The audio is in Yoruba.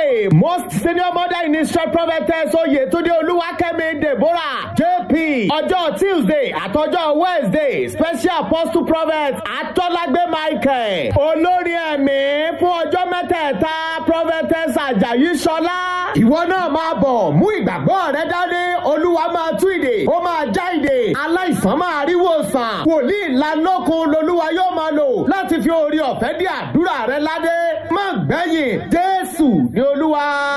Friday most senior mother in Israel prophetess Oyetunde Olúwakẹ́mi Deborah JP ọjọ́ Tuesday àtọjọ́ Wednesday special apostle prophet Atọ́lágbé Michael olórin ẹ̀mí fún ọjọ́ mẹ́tẹ̀ẹ̀ta prophetess Ajayi Ṣọlá ìwọ náà máa bọ̀ mú ìgbàgbọ́ rẹ dání Olúwa máa tú ìdè ó máa já ìdè aláìsàn máa rí wòsàn wòlíì lanlọ́kun lolúwa yóò máa lò láti fi orí ọ̀fẹ́ dí àdúrà rẹ ládé má gbẹ̀yìn Jésù ní Olúwa.